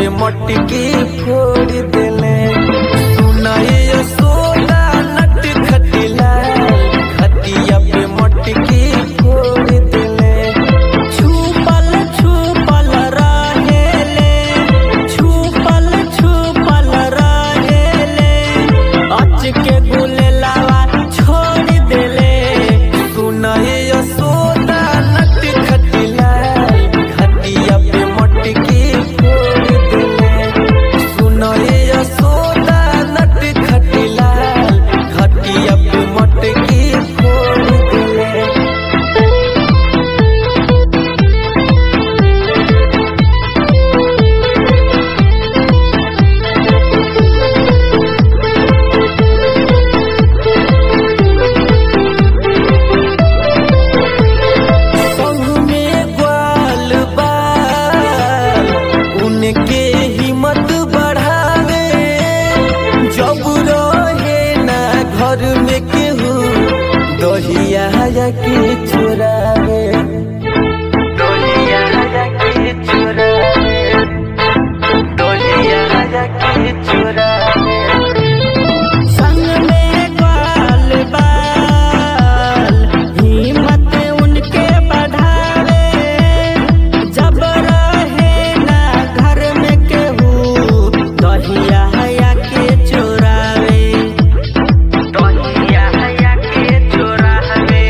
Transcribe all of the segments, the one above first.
पे मटकी फोड़ देले सुनाए सोना नट खटिला खटिया पे मटकी फोड़ देले छुपल छुपल रहेले छुपल छुपल रहेले अच के गुलेलावा छोड़ देले सुनाए सोना नट खटिला खटिया पे मटकी फोड़ देले सुनाए सोना नट खटिला खटिया पे मटकी फोड़ देले संग में ग्वाल बाल उनके हिम्मत बढ़ावे जब रहे ना घर में केहू दहिया के चुरावे दहिया के चुरावे दहिया के चुरावे संग में ग्वाल बाल हिम्मत उनके बढ़ावे जब रहे ना घर में केहू दहिया हया के चोरावे दहिया हया के चोरावे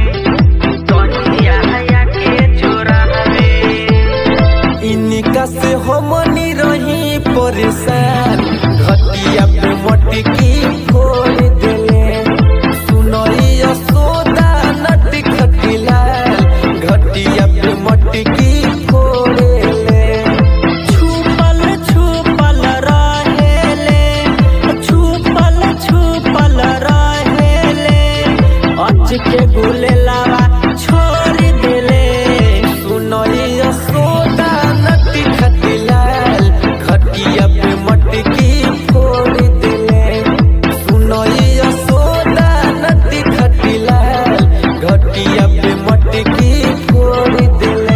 दहिया हया के चोरावे इनका से हमनी रही परेशान घटिया पे मटकी फोड़ देले सुनई सोदा नट खटिला घटिया पे मटकी फोड़ेले छुपल छुपल रहेले छुपल छुपल रहेले अच के गुलेलावा छोड़ देले सुनई सोदा नट खटिला खटिया पे मटकी फोड़ देले सुनई सोदा नट खटिला घटिया पे मटकी फोड़ देले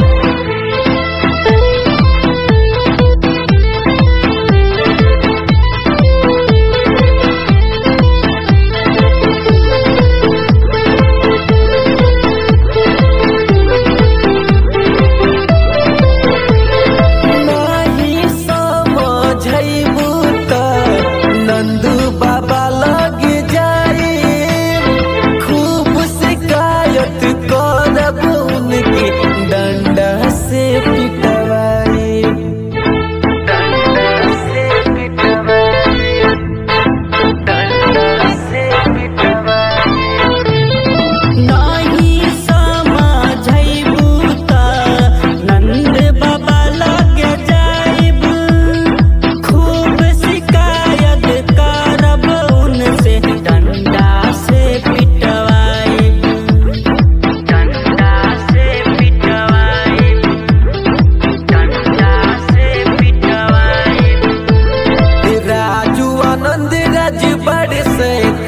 नाही समझैबू त नंदू बाबा लग जाई खूब शिकायत करब उनकी डंडा से पिटवाई डंडा से पिटवाई डंडा से पिटवाई नाही समझैबू त नंद बाबा लग जाइब खूब शिकायत करब उनसे डंडा से पिटवाइब डंडा से पिटवाइब डंडा से पिटवाइब राजू आनंद राज बड़े से